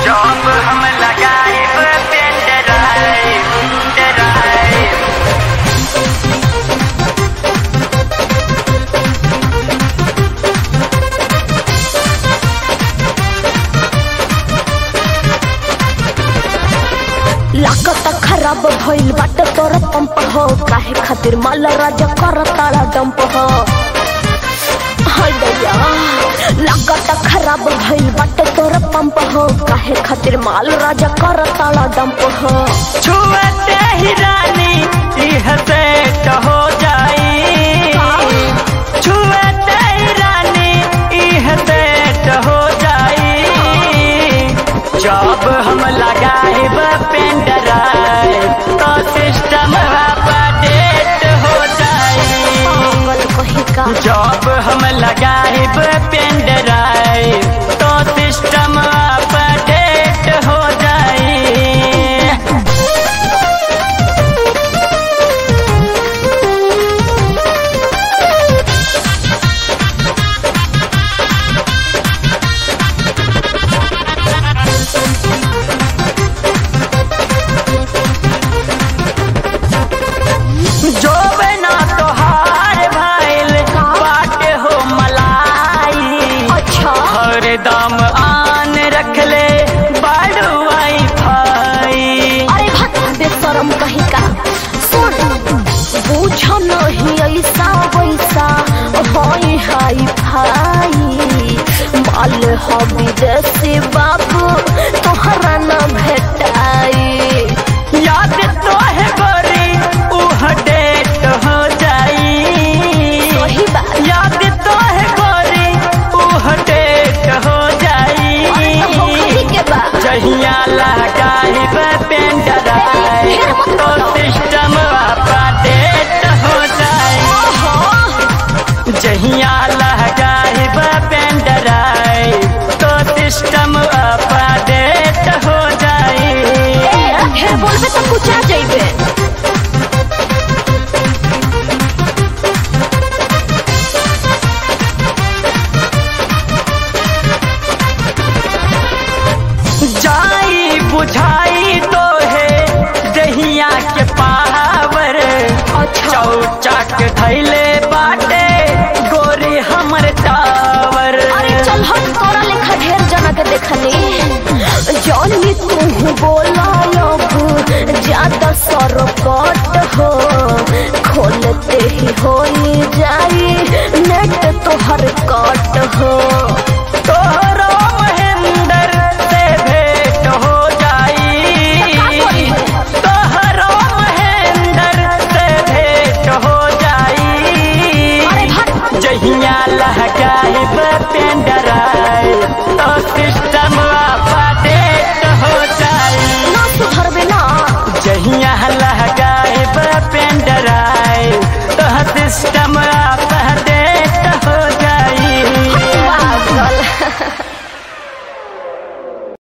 job हम लगाइब pen drive drive लागत खराब भइल बाटे तोर पंप हो काहे खातिर माल राजा कर ताला डंप हो हाय दैया लागत खराब भइल बाटे तोर पंप हो काहे खातिर माल राजा कर ताला डंप हो छुअते ही रानी यह सेट हो जाई छुअते ही रानी यह सेट हो जाई जॉब हम लगाइब पेन ड्राइव तो सिस्टम अपडेट हो जाई पागल कहीं का जॉब हम लगाइब पेन ड्राइव तो सिस्टम अपडेट हो जाई जो बना तोहार भइल बाटे हो मलाई अच्छा हर दम आन रखले बड़ वाई फाई अरे भक्त बेशरम कहीं का सुन बुझ नहीं ऐसा वैसा हाई हाई फाई माल हो विदेशी बाबू तोहरा न भेटाई याद तो है गोरी उह डेट हो जाई सही बात याद तो है गोरी उह डेट हो जाई होखरी के बा जहिया लगाइब पेन ड्राइव तो सिस्टम अपडेट हो जाई ओहो जहिया लगाइब पेन ड्राइव तो सिस्टम अपडेट हो जाई ए, ढेर बोलबे तो कुछ आ जाइबे जाई बुझाई तो है दहिया के पावर अच्छा चौचक धैले बाटे गोरी हमर टावर अरे चल हम तोरा लेखा ढेर जना के देखनी जौनी तू बोल